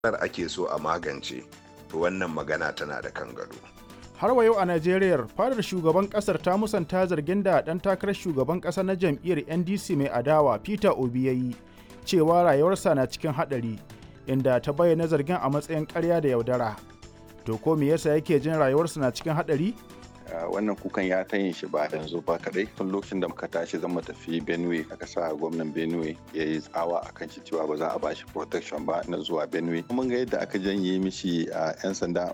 ake so a magance to wannan magana tana da kan gado. har wa yau a Najeriya fadar shugaban kasar ta musanta zargin da dan takarar shugaban kasa na jam'iyyar NDC mai adawa Peter Obi ya yi cewa rayuwarsa na cikin hadari inda ta bayyana zargin a matsayin ƙarya da yaudara. To ko me yasa yake jin rayuwarsa na cikin hadari? wannan kukan ya ta yin shi ba yanzu ba kadai tun lokacin da muka tashi zan mu tafi benue aka sa gwamnan benue ya yi tsawa akan shi cewa ba za a bashi protection ba na zuwa benue mun ga yadda aka janye mishi a 'yan sanda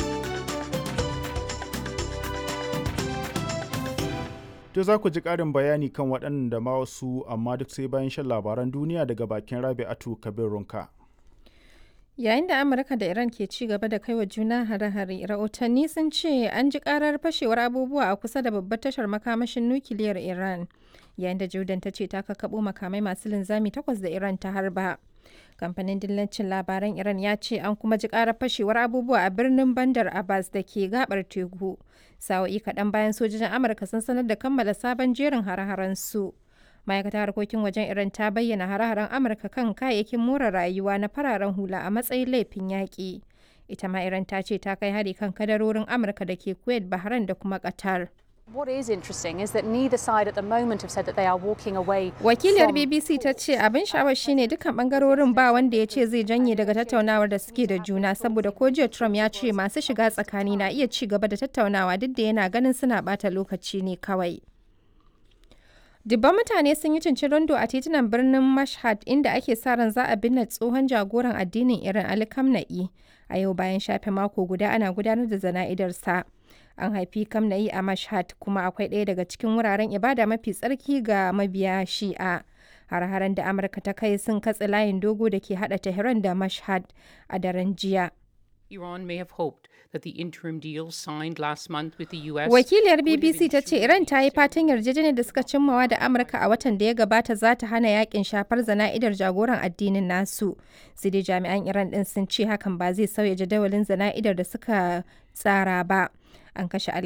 To za ku ji ƙarin bayani kan waɗannan da ma wasu amma duk sai bayan shan labaran duniya daga bakin Rabi'atu Kabir Runka. Yayin da Amurka da Iran ke ci gaba da kaiwa juna hare-hare, rahotanni sun ce an ji karar fashewar abubuwa a kusa da babbar tashar makamashin nukiliyar Iran, yayin da Jordan ta ce ta kakkaɓo makamai masu linzami takwas da Iran ta harba. Kamfanin dillancin labaran Iran ya ce an kuma ji karar fashewar abubuwa a birnin Bandar Abbas da ke gabar teku. Sa'o'i kaɗan bayan sojojin Amurka sun sanar da kammala sabon jerin hare-haren su. ma'aikatar harkokin wajen iran ta bayyana hare-haren amurka kan kayayyakin more rayuwa na fararen hula a matsayin laifin yaƙi ita ma iran ta ce ta kai hari kan kadarorin amurka da ke kuwait bahrain da kuma qatar What is interesting is that neither side at the moment have said that they are walking away. Wakiliyar BBC ta ce abin sha'awar shine dukkan bangarorin ba wanda ya ce zai janye daga tattaunawar da suke da juna saboda ko jiya Trump ya ce masu shiga tsakani na iya ci gaba da tattaunawa duk da yana ganin suna bata lokaci ne kawai. Dubban mutane sun yi cincirindo a titunan birnin Mashhad inda ake sa ran za a binne tsohon jagoran addinin Iran Ali Khamenei a yau bayan shafe mako guda ana gudanar da zana'idarsa. An haifi Khamenei a Mashhad kuma akwai ɗaya daga cikin wuraren ibada mafi tsarki ga mabiya Shi'a. Har-haren da Amurka ta kai sun katse layin dogo da ke haɗa Tehran da Mashhad a daren jiya. Iran may have hoped that the interim deal signed last month with the US. Wakiliyar BBC ta ce Iran ta yi fatan yarjejeniyar da suka cimmawa da Amurka a watan da ya gabata za ta hana yakin shafar zana'idar jagoran addinin nasu. Sai dai jami'an Iran din sun ce hakan ba zai sauya jadawalin zana'idar da suka tsara ba. An kashe